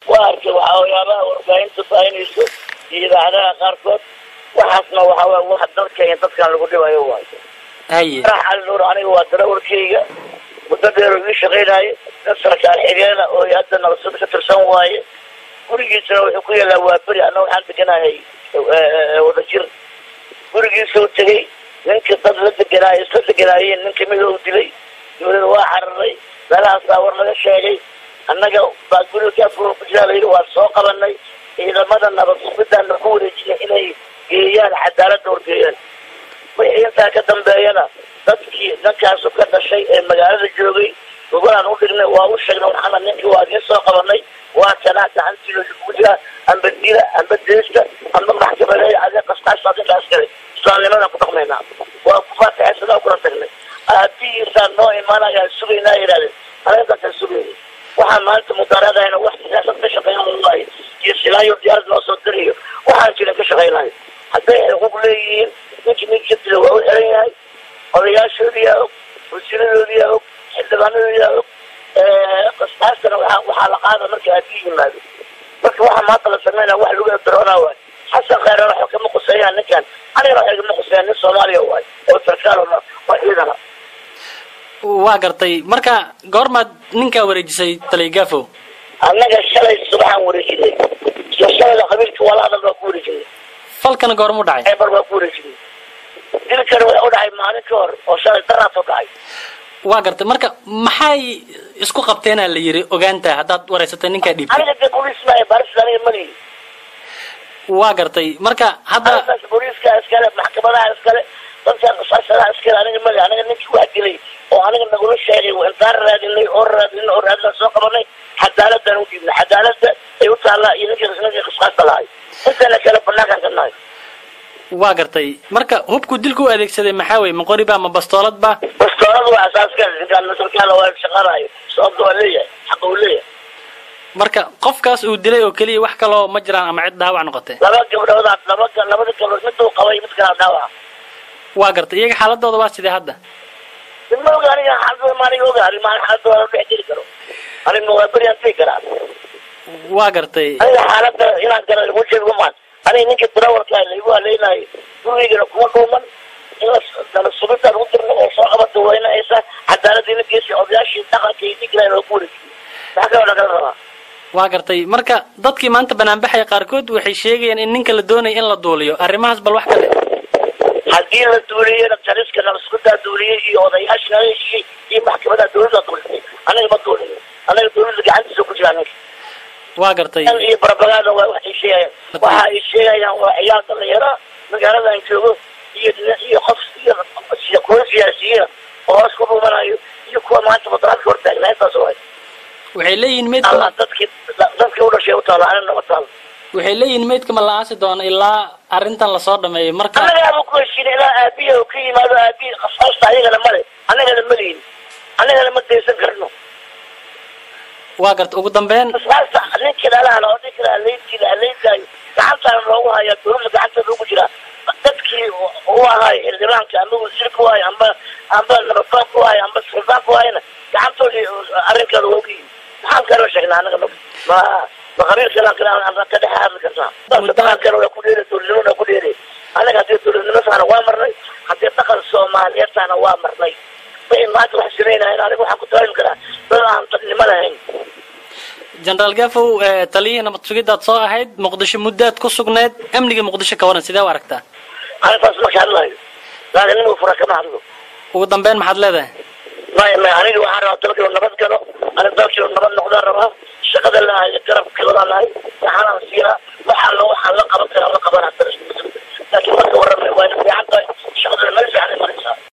waa arkay waxaa waxyaabaha warbaahinta baahinayso iyo idaacadaha qaarkood waxaasna waxaa waay wax dalka iyo dadkan lagu dhibayo waayo haye farax cali nuur aniga waa darawalkayga muddo dheer oo ii shaqaynaaye dad sarkaal xigeena oo hadda nabasada ka tirsan waaye gurigiisana wuxuu ku yaalaa waa beri anna waxaan deganahay wadajir gurigiisuu tegey ninka dad la deganaayo isla deganaayeen nin kamida u dilay dawlada waa cararay meelahaasaa war laga sheegay annaga baa guriga gaafur ku jiraa layidhi waa soo qabanay ciidamada nabad sugidaana ku wareejinay inay geeyaan cadaaladda horgeeyaan wixii intaa ka dambeeyana dadkii ninkaasu ka dhashay ee magaalada joogay gogolaan u dhignay waa u sheegnay waxaana ninkii waa idiin soo qabanay waa kanaa gacantiina kugu jiraa amba dila amba deesta amba maxkamadeeya adee qastaas adinkaas kale islaamnimadan ku dhaqmaynaa waa ku faataxaysadaa kula tagnay aabihiisaa noo imaanayaa sugaynaa yidhahdeen anagadaasaa sugayna waxaan maanta mudaaraadahayna wax siyaasad ka shaqeynaya waayo iyo silaayo diyaarad noo soo dirayo waxaan jirin ka shaqeynayo hadday xuquuq leeyihiin ninkii ninka dila waa u xiran yahay odayaashoodiyaa og wasiiradoodiyaa og xildhibaanadoodiyaa og qastaastana waxaa waxaa la qaada marka aabbihi yimaado marka waxaa maanta la sameynaya wax lagu eberoonaa waayo xasan khayran waxa kama quseeyaan ninkan anigana waxa igama quseeyaan nin soomaaliya waayo oo sarkaal oo oo ciidana waa gartay marka goormaad ninkaa wareejisay taligafow annaga shalay subaxaan wareejinay iyo shalayda qabiilka wala hadal baa ku wareejinay falkana goormu dhacay eber baa ku wareejinay dilkana wuxuu u dhacay maalin ka hor oo shalay daraas u dhacay waa gartay marka maxay isku qabteenaa la yiri ogaanta haddaad wareysatay ninkaa dhiibtay aniga de booliis maayo baris aniga malihi waa gartay marka hadda arrintaas booliiska iskale maxkamadaha iskale dadka qasaasadaha iskale aniga mali aniga ninkii wax dilay oo aniga nagula sheegay intaan raadinay oo raadinay oo raadinay soo qabanay cadaaladaan u dhiibnay cadaaladda ay u taallaa iyo ninkii ninkii qisqaasta lahay intana kale banaankaan ka nahay waa gartay marka hubku dilku u adeegsaday maxaa weye ma qoriba ma bastoolad ba bastooladu waa asaaska ninkaan masalkaala waa shaqaanayo sababta waa leeyahay xaqa uu leeyahay marka qofkaas uu dilay oo keliya wax kaloo ma jiraan ama cid dhaawac noqotay laba gabdhoodaas laba labada gabdhood mid uu qabay mid kala dhaawaca waa gartay iyaga xaaladooda waa sidee hadda ma oga aniga xaaladooda ma aniga oga arrin maan xaaladooda la dhex jiri karo aniga waa beriyaan tegi karaa waa gartay aniga xaaladda inaan gala lagu sheego maan aniga ninka darawalka laygu haleynayo gurigeygana kuma dhuuman in la subidaan u dirno oo soo qabata waynaysa cadaaladdiina geesi odayaashii dhaqanka iyo diglaan oo ku wareejiyo maxaa kaloo dhakala rabaa waa gartay marka dadkii maanta banaanbaxaya qaarkood waxay sheegayaan in ninka la doonaya in la duuliyo arrimahaas bal wax kale haddii la duuliyena taliska nabaskudaa duuliyey iyo odayaasha nala heshiiyey iyo maxkamadaha dawladda duulisay aniga ma duulin aniga dawladda gacantiisa ku jira aniga waa gartay iyo barabagaada waa waxay sheegayaan waxa ay sheegayaan waa ciyaal dhalinyaro magaaladan joogo iyo iyo qof iyo kuwa siyaasiyiina oo hoos ku dhumanayo iyo kuwa maanta mudaraadka hortaagna intaas waay waxay leeyihiin meydka alla dadkii dadkii u dhashay u taalo anina nama taalo waxay leeyihiin meydka ma la aasi doono ilaa arrintan lasoo dhameeyo marka annaga abu ku heshiina ilaa aabiya uu ka yimaado aabiya qasaasta ayagana male annagana malihin annagana ma daysan karno waa garta ugu dambeyn qasaasta ninkii dhalahala oo ninkii haleyntiila haleyntaayo gacantaana loogu hayaa dawladda gacanteeda ugu jiraa dadkii u ahaay xildhibaanka amba wasiirka u ahay amba amba nabadoonka u ahay amba suldaanka u ahayna gacantoodii arrinkeeda waa ogyihin maxaan kaloo sheegnaa annaga ma ma ma qabiil kale aan ka dhex hadli karnaa dhaqan kale waa ku dheeri dowladnimona ku dheeri annaga haddii dowladnimo tahana waa marnay haddii dhaqan soomaaliyeed tahana waa marnay wixii maanta wax samaynayan aniga waxaan ku tawaami karaa dad aan dadnimo lahayn jenaraal gafow taliyihii nabad sugidaad soo ahayd muqdisho muddaad ku sugneed amniga muqdisho ka waran sidee u aragtaa arrintaas marka hadlayo laakiin nin uu fura kama hadlo ugu dambeyn maxaad leedahay maya maya aniga waxaan rabaa